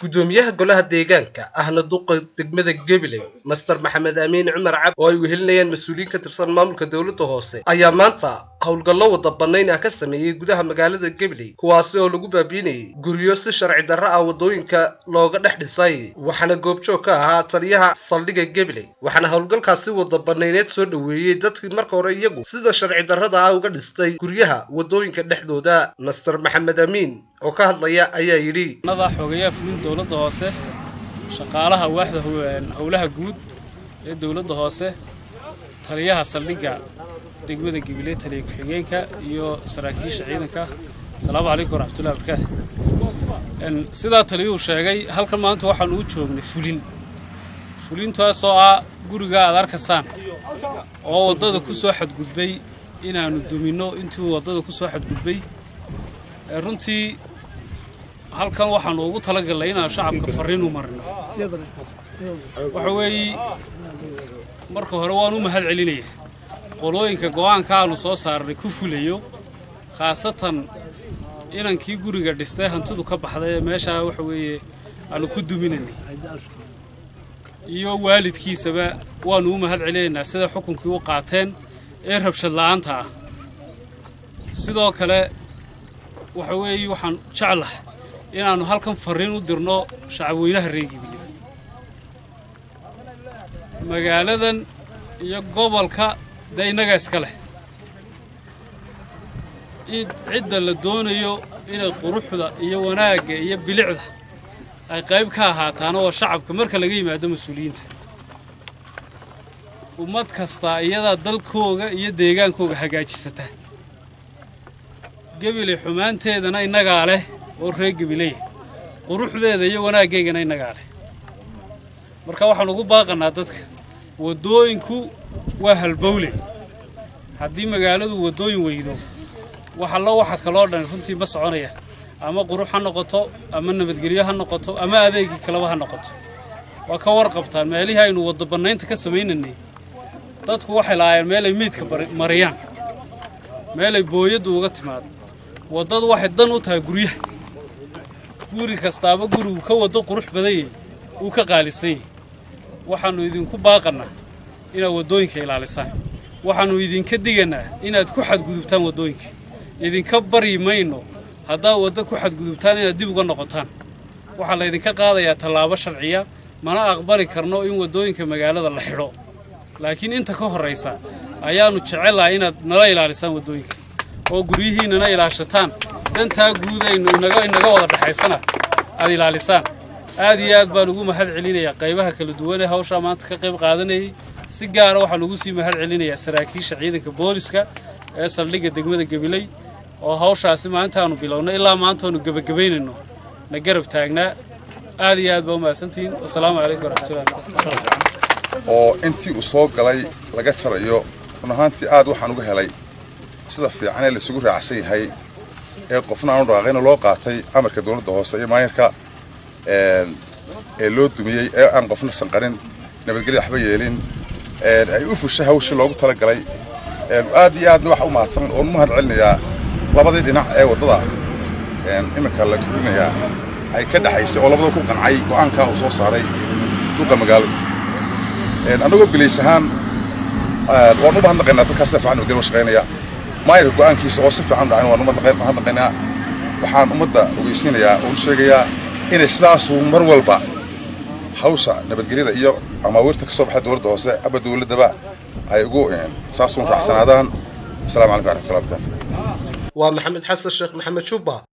gudoomiyaha golaha deegaanka ahna duqa degmada gabiley master maxamed amiin cumar cabdi oo ay wehelinayaan mas-uuliyiin ka tirsan maamulka dowladda hoose ayaa maanta howlgallo wada bannayn ah ka sameeyey gudaha magaalada gabiley kuwaasi oo lagu baabiinayay guryo si sharci darro ah waddooyinka looga dhex dhisay waxaana goobjoog ka ahaa taliyaha saldhigga gabiley waxaana howlgalkaasi wada bannayneed soo dhoweeyey dadkii marka hore iyagu sida sharci darrada ah uga dhistay guryaha waddooyinka dhexdooda master maxamed amiin oo ka hadlaya ayaa yidhi nada xogayaa fulin dowladda hoose shaqaalaha waaxda howlaha guud ee dowladda hoose taliyaha saldhigga degmada gabiley taliya ku-xigeenka iyo saraakiisha ciidanka asalaamu calaykum waraxmatullahi barakaatu sidaa taliyuhu sheegay halkan maanta waxaanu u joognay fulin fulintaasoo ah guriga aad arkaysaan oo waddada ku soo xadgudbay inaannu duminno intuu waddada ku soo xadgudbay runtii halkan waxaanu ugu talagalnay inaan shacabka farriin u marino waxa weeye marka hore waan u mahad celinaya qolooyinka go'aanka aanu soo saarnay ku fulayo khaasatan inankii guriga dhistay hantidu ka baxday ee meeshaa waxa weeye aanu ku duminaynay iyo waalidkiisaba waanu u mahad celinaynaa sida xukunkii u qaateen ee rabshad la'aanta ah sidoo kale waxa weeye waxaan jeclahay inaannu halkan farriin u dirno shacabweynaha reer gibiley magaaladan iyo gobolka dee innaga iska leh cidda la doonayo inay quruxda iyo wanaagga iyo bilicda ay qayb ka ahaataana waa shacabka marka laga yimaado mas-uuliyiinta ummad kastaa iyadaa dalkooga iyo deegaankooga hagaajisata gabiley xumaanteedana innagaa leh oo reer gabileya quruxdeeda iyo wanaaggeygana innagaa leh marka waxaan ugu baaqannaa dadka waddooyinku waa halbowle haddii magaaladu waddooyin weydo waxallo waxa kaloo dhan runtii ma soconaya ama qurux ha noqoto ama nabadgelyo ha noqoto ama adeegii kaleba ha noqoto waa ka warqabtaan meelihii aynu wadda bannaynta ka samaynaynay dadku waxay lahaayeen meelay meydka mariyaan meelay booyaddu uga timaado waddadu waxay dan u tahay guryaha guri kastaaba gurigu ka waddo qurux badanyay uu ka qaalisan yahy waxaannu idinku baaqannaa inaad waddooyinka ilaalisaan waxaannu idinka diganaa inaad ku xadgudubtaan waddooyinka idinka baryi mayno haddaad waddo ku xadgudubtaan inaad dib uga noqotaan waxaa laydinka qaadayaa tallaabo sharciya mana aqbali karno in waddooyinka magaalada la xidho laakiin inta ka horraysa ayaannu jecellahay inaad nala ilaalisaan waddooyinka oo guryihiinnana ilaashataan dantaa guudaynu inaga wada dhexaysana aad ilaalisaan aad iyo aad baan ugu mahad celinayaa qaybaha kala duwan ee hawshaa maanta ka qayb qaadanayay si gaara waxaan ugu sii mahad celinayaa saraakiisha ciidanka booliska ee saldhigga degmada gabiley oo hawshaasi maalintaanu bilownay ilaa maantaanu gebagabaynayno na garab taagnaa aad iyo aad baa u mahadsantihiin wasalaamu calaykum waraxmatullahi oo intii uu soo galay laga jarayo run ahaantii aad waxaan uga helay sida fiicanee laisugu raacsan yahay ee qofna aanu dhaqaaqayna loo qaatay amarka dowladda hoose iyo maayarka ee loo dumiyey ee aan qofna sanqarin nabadgelya waxba yeelin ay u fushay hawshii loogu talagalay aad iyo aadna waxa u mahadsan oon u mahad celinayaa labadii dhinac ee waddada iminka la korinayaa ay ka dhexaysay oo labada ku qancay go'aankaa uu soo saaray duqa magaalada annagoo bilays ahaan waan u mahadnaqaynaa dadkaas sida fiican nabadgelya shaqaynaya maayarka go'aankiisa oo si fiican u dhacay waan u mahadnaqaynaa waxaan ummadda ogeysiinayaa oo u sheegayaa inay sidaasuu mar walba hawsha nabadgelyada iyo amaawiirta ka soo baxay dowladda hoose ama dowladdaba ay ugu saasuun raacsanaadaan asalaamu calaykum waraxmatullahi barakaatu waa maxamed xasan sheekh maxamed jubba